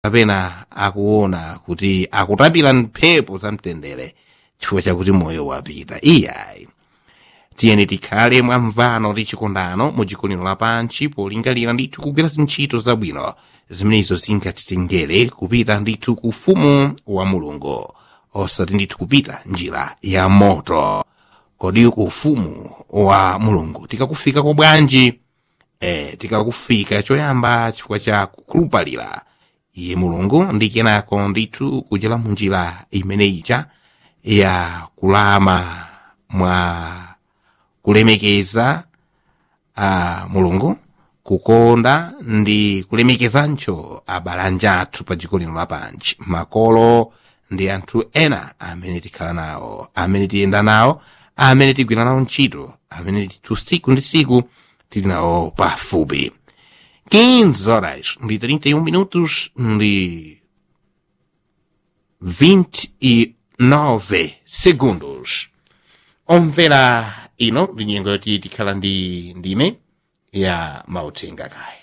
kapena akuona kuti akutapira mphepo za mtendere chifukwa chakuti moyo wapita iyayi tiyeni tikhale mwamvano ndi chikondano mu chikonero lapansi polingalira ndithu kugwira zintchito zabwino zimenezo zingatitengere kupita ndithu ku ufumu wa mulungu osati ndithu kupita njira ya moto kodi ku ufumu wa mulungu tikakufika kwa bwanji eh, tikakufika choyamba chifukwa cha kukhulupalira iye mulungu ndi kenako ndithu kuchera mu njira imeneyija ya kulama mwa kulemekeza a mulungu kukonda ndi kulemekezancho abalanja athu pa dziko lino lapansi makolo ndi anthu ena amene tikhala nawo amene tiyenda nawo amene tigwira nawo ntchito amene tithu siku ndi siku tili nawo pafupi 15 horas ndi 31 minutos ndi 29 segundos omvera ino ndi nyengo yoti tikhala ndi ndime ya mauthenga kaye